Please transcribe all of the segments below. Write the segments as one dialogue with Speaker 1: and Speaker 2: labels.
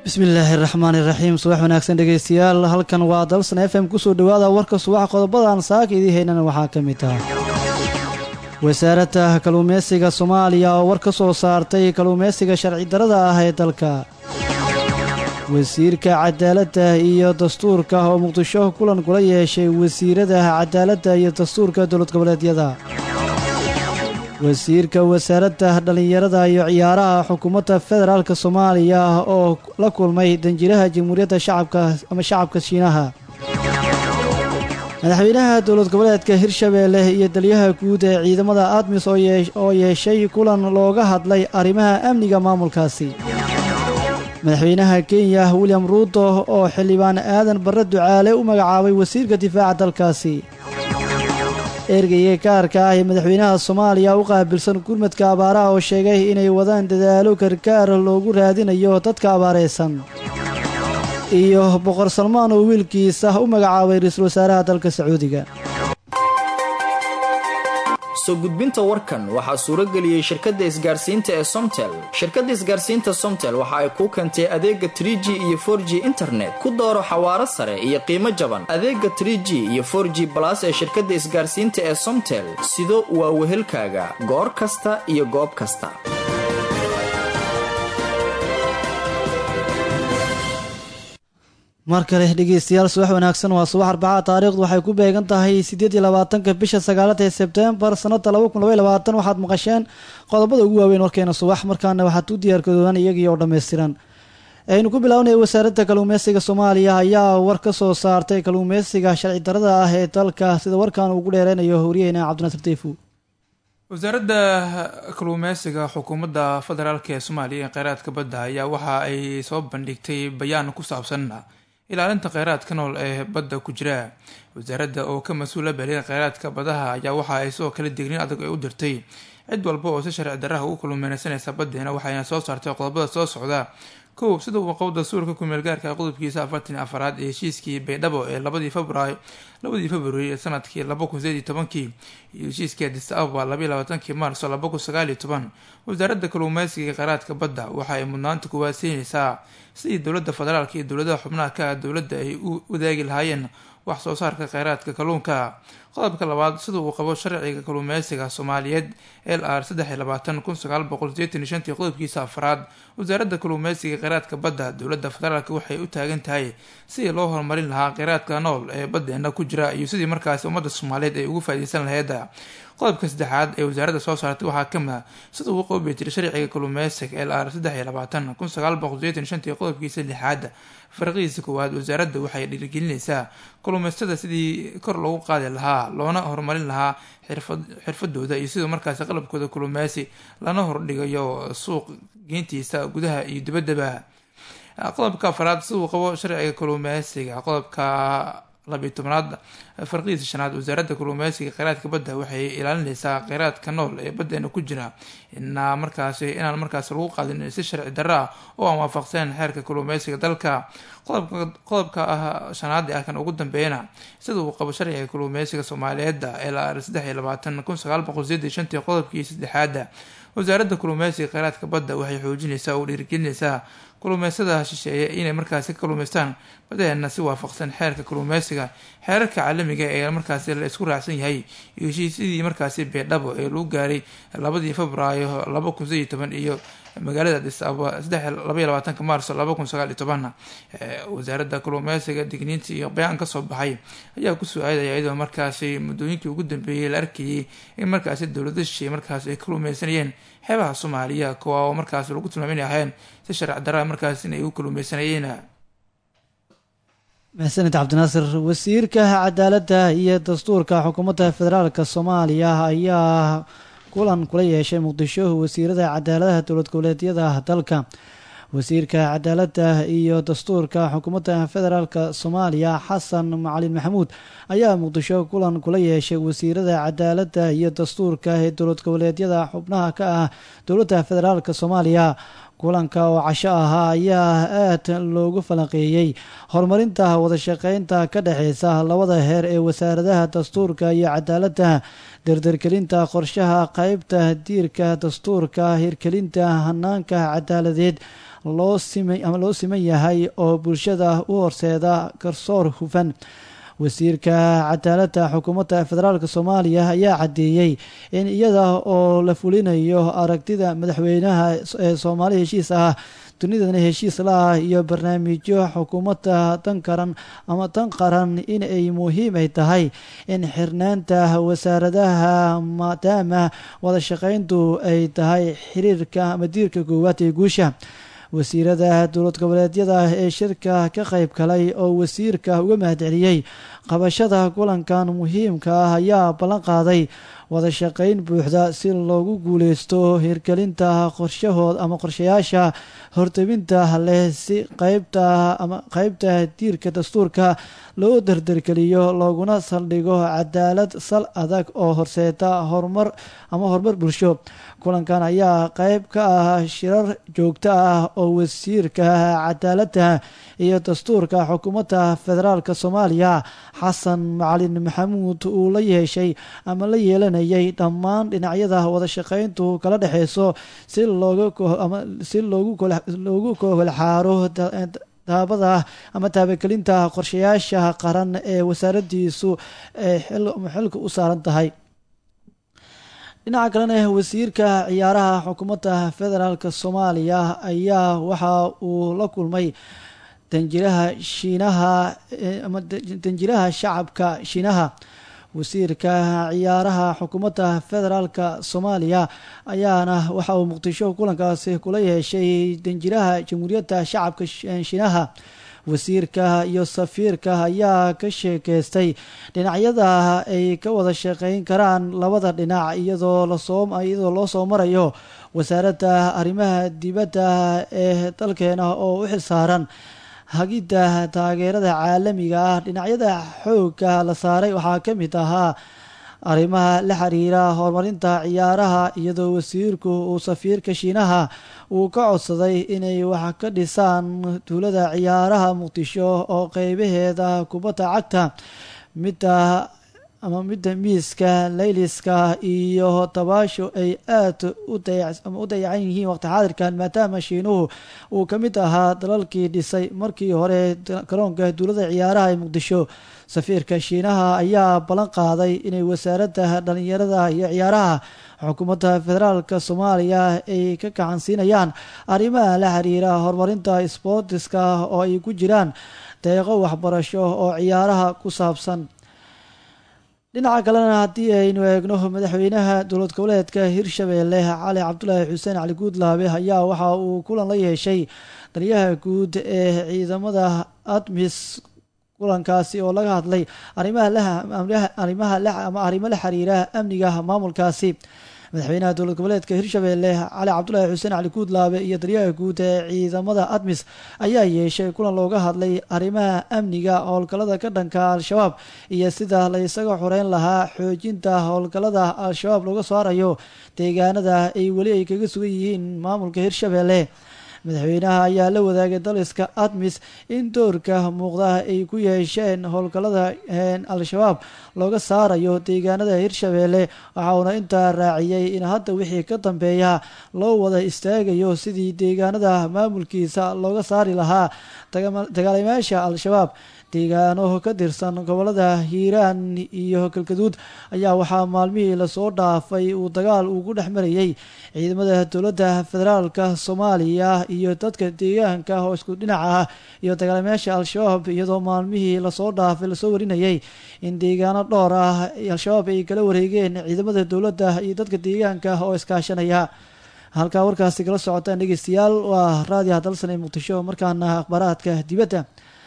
Speaker 1: bismillaahi raxmaani raxiim subax wanaagsan dhegeystayaal halkan waa dalsan f m kusoo dhowaada warka subax qodobadan saaka idii haynana waxaa ka mid ah wasaaradda kalluumeysiga soomaaliya oo war ka soo saartay kalluumeysiga sharci darada ah ee dalka wasiirka cadaaladda iyo dastuurka oo muqdisho kulan kula yeeshay wasiirada cadaaladda iyo dastuurka dowlad goboleedyada wasiirka wasaaradda dhallinyarada iyo ciyaaraha xukuumadda federaalk soomaaliya oo la kulmay danjiraha jamhuuriyadda shacabka ama shacabka shiinaha madaxweynaha dowlad goboleedka hirshabeelle iyo taliyaha guud ee ciidamada admis oo yeeshay kulan looga hadlay arrimaha amniga maamulkaasi madaxweynaha kenya william ruuto oo xildhibaan aadan barre ducaale u magacaabay wasiirka difaaca dalkaasi ergeyga gaarka ah ee madaxweynaha soomaaliya u qaabilsan gurmadka abaaraha oo sheegay inay wadaan dadaalo gargaar loogu raadinayo dadka abaaraysan iyo boqor salmaan oo wiilkiisa u magacaabay ra-iisul wasaaraha dalka sacuudiga
Speaker 2: soo gudbinta warkan waxaa suurageliyey shirkadda isgaarsiinta ee somtel shirkadda isgaarsiinta somtel waxa ay kuu keentay adeega tr g iyo for g internet ku dooro xawaaro sare iyo qiimo jaban adeega tr g iyo for g balas ee shirkadda isgaarsiinta ee somtel sido waa wehelkaaga goor kasta iyo goob kasta
Speaker 1: mar kale dhegeystayaal subax wanaagsan waa subax arbaca taariikhdu waxay ku beegan tahay siddeed iyo labaatanka bisha sagaalada ee sebtembar sanada laba kun labay labaatan waxaad maqasheen qodobada ugu waaweyn warkeena subax markaana waxaad u diyaargadoodaan iyagii oo dhammaystiran aynu ku bilownaya wasaaradda kalluumeysiga soomaaliya ayaa war ka soo saartay kalluumeysiga sharci darada ah ee dalka sida warkan ugu dheereynayo horyaheyna cabdinasir tayfu
Speaker 3: wasaaradda kalluumeysiga xukuumadda federaalk ee soomaaliya ee kheyraadka badda ayaa waxa ay soo bandhigtay bayaan ku saabsan ilaalinta kheyraadka nool ee badda ku jira wasaaradda oo ka mas-uula baliya kheyraadka badaha ayaa waxa ay sidoo kale digniin adag ay u dirtay cid walba oo si sharci darraha ugu kalluumeysanaysa baddeena waxayna soo saartay qodobada soo socda kow sida uu qabo dastuurka kumeel gaarka qodobkiisa afartan afaraad ee heshiiskii baydhabo ee labadii februaayo labadii februari ee sanadkii laba kun sideed iyo tobankii iyo heshiiskii adis ababa labaiy labaatankii maarso laba kun sagaal iyo toban wasaaradda kalluumeysiga ee kheyraadka badda waxa ay mudnaanta kuwaad siinaysaa sidii dowladda federaalk iyo dowladaha xubnaha ka ah dowladda ay u wadaagi lahaayeen wax soo saarka kheyraadka kalluunka qodobka labaad sida uu qabo sharciga kalluumeysiga soomaaliyeed l r saddex iyo labaatan kun sagaal boqol sideetan iyo shantii qodobkiisa afraad wasaaradda kalluumeysiga kheyraadka badda dowladda federaalk waxay u taagan tahay sidii loo horumarin lahaa kheyraadka nool ee baddeena ku jira iyo sidii markaasi ummadda soomaaliyeed ay ugu faaideysan laheyd qodobka saddexaad ee wasaaradda soo saartay waxaa kamid a sida uu qoobi jiray sharciga kalluumeysiga l r saddex iyo labaatan kun sagaal boqol sideetan iyo shantii qodobkiisa lixaad farqihiisa koowaad wasaaradda waxay dhiirigelinaysaa kalluumeystada sidii kor loogu qaadi lahaa loona horumarin lahaa xirfadooda iyo sidoo markaasi qalabkooda kalluumeysi lana hordhigayo suuq geyntiisa gudaha iyo dibaddaba qodobka afaraad sida uu qabo sharciga kalluumeysiga qodobka labiiy tobnaad farqihiisa shanaad wasaaradda kalluumeysiga kheyraadka badda waxay ilaalinaysaa kheyraadka nool ee baddeena ku jira inaa markaasi inaan markaasi lagu qaadin si sharci darro ah oo aan waafaqseen xeerka kalluumeysiga dalka qodobka ah shanaad ah kan ugu dambeeyana sida uu qabo sharciga kalluumeysiga soomaaliyeedda l r saddex iyo labaatan kun sagaal boqol sideed iyo shantii qodobkii saddexaada wasaaradda kalluumeysiga kheyraadka badda waxay xoojinaysaa oo dhiirigelinaysaa kalluumeystada shisheeye inay markaasi ka kalluumeystaan badeena si waafaqsan xeerka kalluumeysiga xeerarka caalamiga ee markaasi la isku raacsan yahay iyo heshiisyadii markaasi beedhabo ee lagu gaaray labadii februaayo laba kun sideed iyo toban iyo magaalada adis ababa saddex labaiy labaatanka maarso laba kun sagaal iyo toban wasaaradda kalluumeysiga digniinta iyo bayaan kasoo baxay ayaa kusoo aadaya iyadoo markaasi muddooyinkii ugu dambeeyey la arkayay in markaasi dowlada shisheeye markaasi ay kalluumeysanayeen xeebaha soomaaliya kuwa oo markaasi lagu tilmaamina ahayn si sharci darra markaas in ay u kalluumeysanayeen
Speaker 1: maxsanid cabdinaasir wasiirka cadaaladda iyo dastuurka xukuumadda federaalk soomaaliya ayaa kulan kula yeeshay muqdisho wasiirada cadaaladaha dowlad goboleedyada dalka wasiirka cadaaladda iyo dastuurka xukuumadda federaalk soomaaliya xasan macalin maxamuud ayaa muqdisho kulan kula yeeshay wasiirada cadaaladda iyo dastuurka ee dowlad goboleedyada xubnaha ka ah dowladda federaalk soomaaliya kulanka oo casho ahaa ayaa aad loogu falanqeeyey horumarinta wadashaqeynta ka dhexeysa labada heer ee wasaaradaha dastuurka iyo cadaaladda dardargelinta qorshaha qeybta diirka dastuurka hirgelinta hanaanka cadaaladeed loo ama loo siman yahay oo bulshada u horseeda garsoor hufan wasiirka cadaaladda xukuumadda federaalk soomaaliya ayaa caddeeyey in iyada oo la fulinayo aragtida madaxweynaha ee soomaali heshiis ah dunidana heshiis la-ah iyo barnaamijyo xukuumadda dan karan ama dan qaran in ay muhiim ay tahay in xirnaanta wasaaradaha maadaama wada shaqeyntu ay tahay xiriirka ama diirka koowaad ee guusha wasiirada dowlad goboleedyada ee shirka ka qayb galay oo wasiirka uga mahadceliyey qabashada kulankan muhiimka ah ayaa ballan qaaday wada shaqeyn buuxda si loogu guuleysto hirgelinta qorshahood ama qorshayaasha hortebinta leh si qeybta ama qeybta diirka dastuurka loo dardargeliyo looguna saldhigo cadaalad sal adag oo horseeta horumar ama horumar bulsho kulankan ayaa qeyb ka ah shirar joogto ah oo wasiirka cadaaladda iyo dastuurka xukuumadda federaalk soomaaliya xasan macalin maxamuud uu la yeeshay ama la yeelanayay dhammaan dhinacyada wada shaqeyntu kala dhexeyso si looga si loogu koholxaaro taabada ama taabagelinta qorshayaasha qaran ee wasaaradiisu ay xilka u saaran tahay dhinaca kalena wasiirka ciyaaraha xukuumadda federaalk soomaaliya ayaa waxa uu la kulmay danjiraha shiinaha ama danjiraha shacabka shiinaha wasiirka ciyaaraha xukuumadda federaalk soomaaliya ayaana waxa uu muqdisho kulankaasi kula yeeshay danjiraha jamhuuriyadda shacabka shiinaha wasiirka iyo safiirka ayaa ka sheekeystay dhinacyada ay ka wada shaqeyn karaan labada dhinac iyadoo lasoo iyadoo loo soo marayo wasaaradda arrimaha dibadda ee dalkeena oo u xilsaaran hagidda taageerada caalamiga ah dhinacyada xoogga la saaray waxaa ka mid ahaa arrimaha la xiriira horumarinta ciyaaraha iyadoo wasiirku uu safiirka shiinaha uu ka codsaday inay wax ka dhisaan tuulada ciyaaraha muqdisho oo qeybaheeda kubadda cagta midda ama midda miiska layliska iyo dabaasho ay aad u dayacan yihiin waqti xaadirkan maadaama shiinuhu uu ka mid ahaa dalalkii dhisay markii hore garoonka duulada ciyaaraha ee muqdisho safiirka shiinaha ayaa ballan qaaday inay wasaaradda dhalinyarada iyo ciyaaraha xukuumadda federaalk soomaaliya ay ka gacan siinayaan arrimaha la xiriira horumarinta sboortiska oo ay ku jiraan deeqo waxbarasho oo ciyaaraha ku saabsan dhinaca kalena haddii aynu eegno madaxweynaha dowlad goboleedka hirshabeelle cali cabdulaahi xuseen cali guudlaabe ayaa waxa uu kulan la yeeshay taliyaha guud ee ciidamada admis kulankaasi oo laga hadlay arimaha ama arrimo la xiriira amniga maamulkaasi madaxweynaha dowlad goboleedka hirshabeelle cali cabdulaahi xuseen cali guudlaabe iyo taliyaha guud ee ciidamada admis ayaa yeeshay kulan looga hadlay arrimaha amniga howlgallada ka dhanka al-shabaab iyo sida la isaga xoreyn lahaa xoojinta howlgallada al-shabaab looga saarayo deegaanada ay weli ay kaga sugan yihiin maamulka hirshabeelle madaxweynaha ayaa la wadaagay daliska admis in doorka muuqda ay ku yeesheen howlgallada al-shabaab looga saarayo deegaanada hirshabeelle waxauna intaa raaciyey in hadda wixii ka dambeeya loo wada istaagayo sidii deegaanada maamulkiisa looga saari lahaa dagaalimayaasha al-shabaab deegaano ka tirsan gobolada hiiraan iyo galgaduud ayaa waxaa maalmihii lasoo dhaafay uu dagaal ugu dhex marayey ciidamada dowladda federaalka soomaaliya iyo dadka deegaanka oo isku dhinaca ah iyo dagaalamayaasha al-shabaab iyadoo maalmihii lasoo dhaafay lasoo warinayay in deegaano dhowr ah al-shabaab ay kala wareegeen ciidamada dowladda iyo dadka deegaanka oo iskaashanaya halkaa warkaasi kala socotaan dhegeystayaal waa raadiyaha dalsan ee muqdisho markaana akhbaaraadka dibadda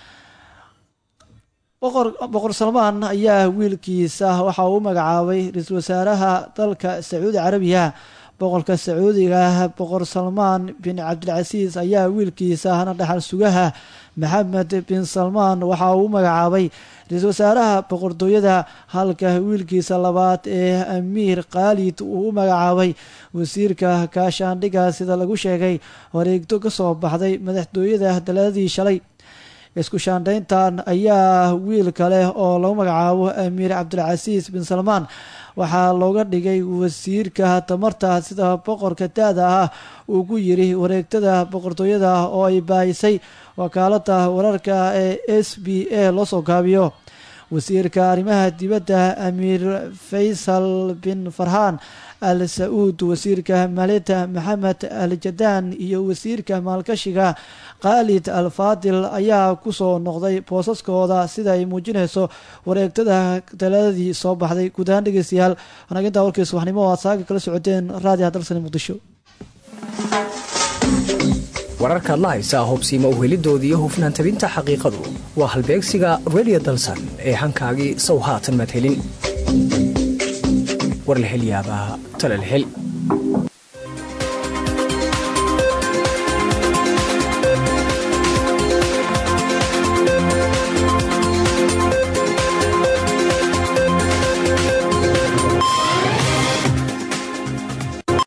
Speaker 1: boqor boqor salmaan ayaa wiilkiisa waxa uu magacaabay ra-iisul wasaaraha dalka sacuudi carabiya boqorka sacuudiga boqor salmaan bin cabdilcasiis ayaa wiilkiisa hana dhaxal sugaha maxamed bin salmaan waxa uu u magacaabay ra-iisul wasaaraha boqortooyada halka wiilkiisa labaad ee amiir khaalid uu u magacaabay wasiirka kaashaandhiga sida lagu sheegay wareegto ka soo baxday madaxtooyada daladii shalay isku shaandhayntan ayaa wiil kale oo lagu magacaabo amiir cabdilcasiis bin salmaan waxaa looga dhigay wasiirka tamarta sida boqorka da-da ah uu ku yiri wareegtada boqortooyada oo ay baahisay wakaalada wararka ee s b a loo soo gaabiyo wasiirka arrimaha dibadda amiir faysal bin farhaan al sa-uud wasiirka maaliyadda maxamed al jadaan iyo wasiirka maalkashiga khaalid al faadil ayaa kusoo noqday boosaskooda sida ay muujinayso wareegtada taladadii soo baxday guud ahaan dhegeystayaal wanaginta warkii subaxnimo o aad saaga kala socoteen raadiha dalsani muqdisho
Speaker 4: wararkaad la haysaa hubsiima uhelidoodii hufnaan tabinta xaqiiqadu waa halbeegsiga redio dalsan ee hankaagii sow haatan maad helin war la hel yaabaa tala la hel